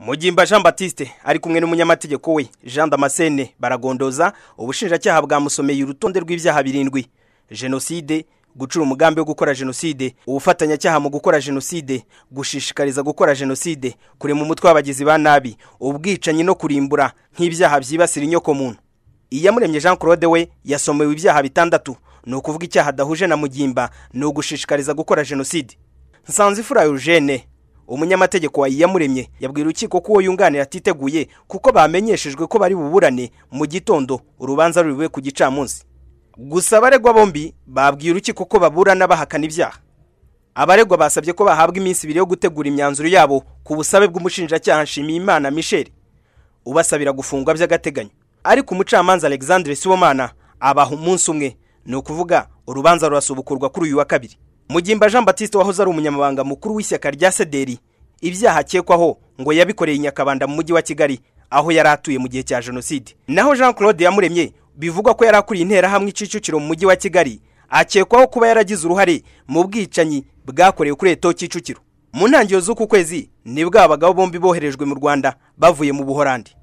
mugimba jean batiste ari kumwe n'umunyamategeko we jean damascene baragondoza ubushinjacyaha bwamusomeye urutonde rw'ibyaha birindwi jenoside gucura umugambi wo gukora jenoside ubufatanyacyaha mu gukora jenoside gushishikariza gukora jenoside kurema umutwe w'abagizi ba nabi ubwicanyi no kurimbura nk'ibyaha byibasira inyokomuntu iyamuremye jean claude we yasomewe ibyaha bitandatu ni ukuvuga icyaha adahuje na mugimba ni ugushishikariza gukora jenoside nsanzifura eugene umunyamategeko wa iyamuremye yabwira urukiko ko uwo yunganira atiteguye kuko bamenyeshejwe ko bari buburane mu gitondo urubanza ruriwe ku gicamunsi gusa abaregwa bombi babwiye urukiko ko baburana bahakana ibyaha abaregwa basabye ko bahabwa iminsi ibiri yo gutegura imyanzuro yabo ku busabe bw'umushinjacyaha nshimiyimana michel ubasabira gufungwa by'agateganyo ariko umucamanza alexandre sibomana abaha umunsi umwe ni ukuvuga urubanza rurasubukurwa kuri uyu wa kabiri mugimba jean batiste wahoze ari umunyamabanga mukuru w'ishyaka rya sederi ibyaha akekwaho ngo yabikoreye i nyakabanda mu mujyi wa kigali aho yari atuye mu gihe cya jenoside naho jean claude yamuremye bivugwa ko yari akuriye interahamwe icicukiro mu mujyi wa kigali akekwaho kuba yaragize uruhare mu bwicanyi bwakorewe kuri eto kicukiro mu ntangiriro z'uku kwezi nibwo abagabo bombi boherejwe mu rwanda bavuye mu buhorandi